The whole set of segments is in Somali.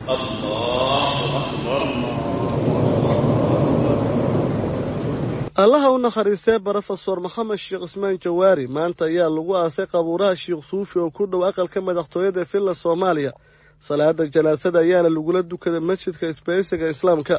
allaha u nakhariistee brofesor maxamed sheekh cismaan jawaari maanta ayaa lagu aasay qabuuraha sheekh suufi oo ku dhow aqalka madaxtooyada villa soomaaliya salaada janaasada ayaana lagula dukaday masjidka isbaysiga islaamka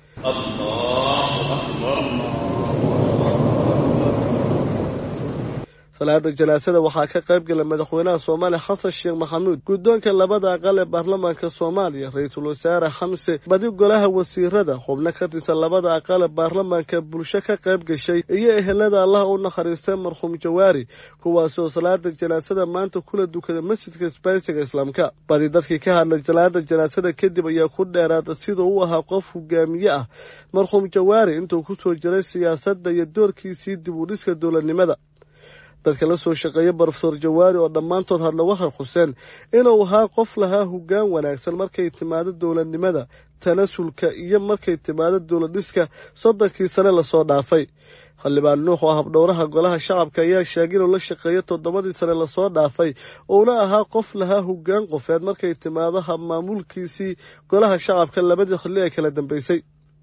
salaada janaasada waxaa ka qayb gala madaxweynaha soomaaliya xasan sheekh maxamuud guddoonka labada aqal ee baarlamaanka soomaaliya ra-iisul wasaare xamse badi golaha wasiirada xubno ka tirsan labada aqal ee baarlamaanka bulsho ka qayb gashay iyo ehelada allaha u nakhariistay marxuum jawaari kuwaasoo salaada janaasada maanta kula dukada masjidka isbaysiga islaamka badi dadkii ka hadlay salaada janaasada kadib ayaa ku dheeraada siduu u ahaa qof hogaamiye ah marxuum jawaari intuu kusoo jiray siyaasadda iyo doorkiisii dib u dhiska dowladnimada dadka la soo shaqeeya brofesor jawaari oo dhammaantood hadla waxay xuseen inuu ahaa qof lahaa hoggaan wanaagsan markay timaado dowladnimada tanasulka iyo markay timaado dowladdhiska soddonkii sane lasoo dhaafay xildhibaan nuux oo habdhowraha golaha shacabka ayaa sheegay inuu la shaqeeyo toddobadii sane lasoo dhaafay uuna ahaa qof lahaa hoggaan qofeed markay timaado habmaamulkiisii golaha shacabka labadii xilli ee kala dambeysay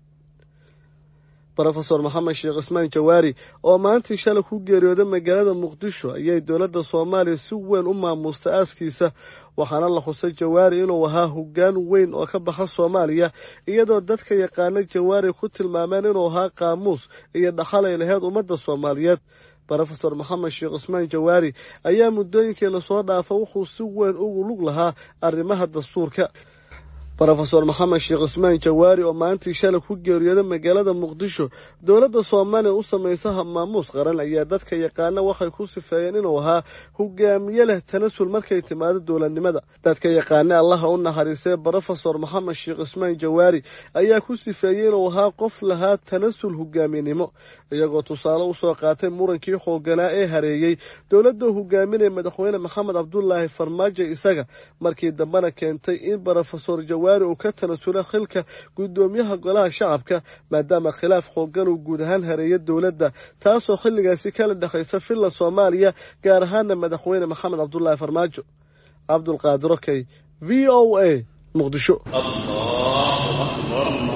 brofesor maxamed sheekh cismaan jawaari oo maantii shalay ku geeriyooday magaalada muqdisho ayay dowladda soomaaliya si weyn u maamustay aaskiisa waxaana la xusay jawaari inuu ahaa hoggaan weyn oo ka baxa soomaaliya iyadoo dadka yaqaana jawaari ku tilmaameen inuu ahaa qaamuus iyo dhaxalay laheyd ummadda soomaaliyeed brofesor maxamed sheekh cismaan jawaari ayaa muddooyinkii lasoo dhaafa wuxuu si weyn ugu lug lahaa arrimaha dastuurka brofesor maxamed sheekh cismaan jawaari oo maalintii shalay ku geeriyooday magaalada muqdisho dowladda soomaaliya u samaysa habmaamuus qaran ayaa dadka yaqaana waxay ku sifeeyeen inuu ahaa hogaamiye leh tanasul markay timaado dowladnimada dadka yaqaana allaha u naxariistay brofesor maxamed sheekh cismaan jawaari ayaa ku sifeeyey inuu ahaa qof lahaa tanasul hogaaminimo iyagoo tusaale usoo qaatay murankii xooganaa ee hareeyey dowladda hogaaminaya madaxweyne maxamed cabdulaahi farmaajo isaga markii dambena keentay in brofesor jawaari uu ka tanasula xilka guddoomiyaha golaha shacabka maadaama khilaaf xoogan uu guud ahaan hareeya dowladda taasoo xilligaasi kala dhexaysa villa soomaaliya gaar ahaana madaxweyne maxamed cabdulaahi farmaajo cabdulqaadir okey v o a muqdisho